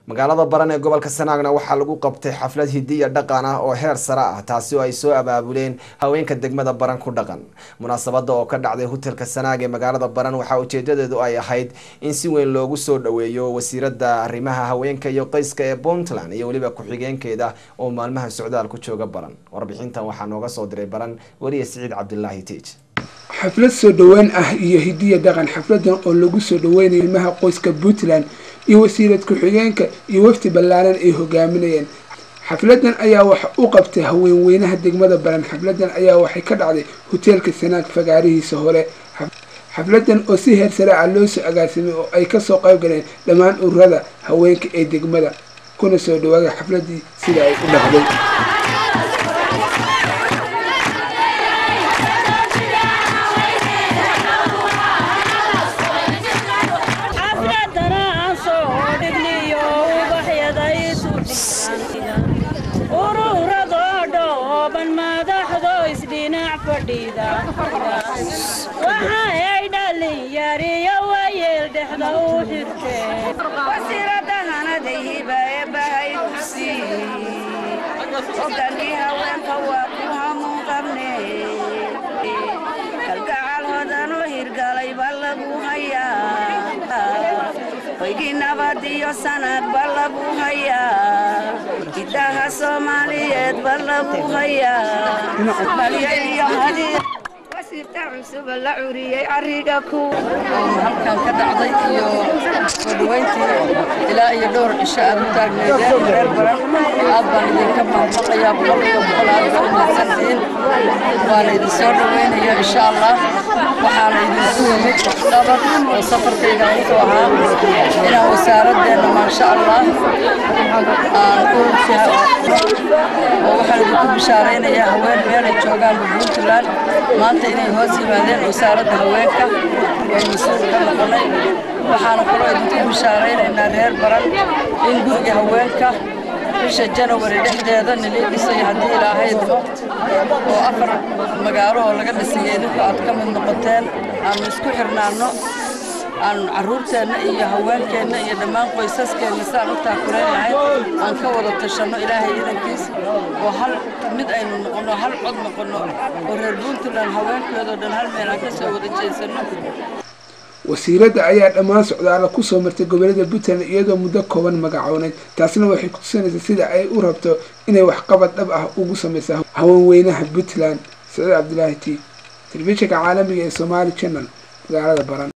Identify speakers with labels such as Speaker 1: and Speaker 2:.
Speaker 1: magaalada baran ee gobolka sanaagna waxaa lagu qabtay xaflad hidiya dhaqan ah oo heer sare ah taasi oo ay soo abaabuleen haweenka degmada baran ku dhaqan munaasabada oo ka dhacday hotelka sanaag ee magaalada baran waxaa ujeedadeedu ay ahayd in si weyn loogu soo dhaweeyo wasiirada arrimaha haweenka iyo qoyska ee puntland iyo weliba ku-xigeenkeeda oo maalmaha socdaal ku jooga baran warbixintan waxaa nooga soo diray baran weliya siciid cabdilaahi tiij
Speaker 2: xaflad soo dhaweyn ah iyo hidiya dhaqan xafladan oo lagu soo dhaweynayo ilmaha qoyska puntland iyo wasiirad ku-xigeenka iyo wafdi ballaaran ay hogaaminayeen xafladan ayaa waxa u qabtay haweenweynaha degmada baran xafladan ayaa waxay ka dhacday hoteelka sanaag fagaarihiisa hore xafladan oo si heer sare ah loo soo agaasimay oo ay kasoo qayb galeen dhammaan ururada haweenka ee degmada kuna soo dhawaagay xafladii sida ay u dhacday
Speaker 3: waxaay dhalinyariyo wayeel dhexda u xirteewasiiradahanadehibaebahay ku sii hogankii haweenka waa ku hamuun qabne kalgacal hodanoo hirgalay ba lagu hayaa hoygii nabad iyo sanad ba lagu hayaa hidaha soomaaliyeed ba lagu hayaa cusuba la curiyey ariga ku
Speaker 4: halkan ka dhacday iyo soo dhaweyntii ilaa iyo dhowr cisho aad u taagneedeen reer baran aad baan idinka mahadnaqayaa boqolkiiba boqol aad baa umahadsantihiin waana idin soo dhaweynaya insha allah waxaana idinku yimid dhabar oo safarkayga intuu ahaa inaan wasaaradeenna maasha allah aan u oo waxaan idinku bishaaraynayaa haween meelay joogaan puntland maanta inay hoos yimaadeen wasaaradda haweenka way mas-uul ka noqonay waxaana kaloo idinku bishaaraynaynaa reer baran in guriga haweenka bisha janawari dhexdeeda nilii dhisay haddii ilaahaydmo oo afar magaalo oo laga dhisay idinku aad ka mid noqoteen aanu isku xirnaanno aan carruurteenna iyo haweenkeenna iyo dhammaan qoysaskeenna saan u taakulaynahay aan ka wada tashanno ilaahay idankiis oo hal mid aynu noqonno hal cod noqonno oo reer puntland haweenkeedoo dhan hal meel aan ka soo wada jeesanno
Speaker 2: wasiiradda ayaa dhammaan socdaala kusoo martay gobolada puntland iyadoo muddo kooban magacooneyd taasna waxay kutusinaysaa sida ay u rabto inay waxqabad dhab ah ugu samaysa haweenweynaha puntland saciid cabdilaahi t telefishinka caalamiga ee somaali channel magaalada baran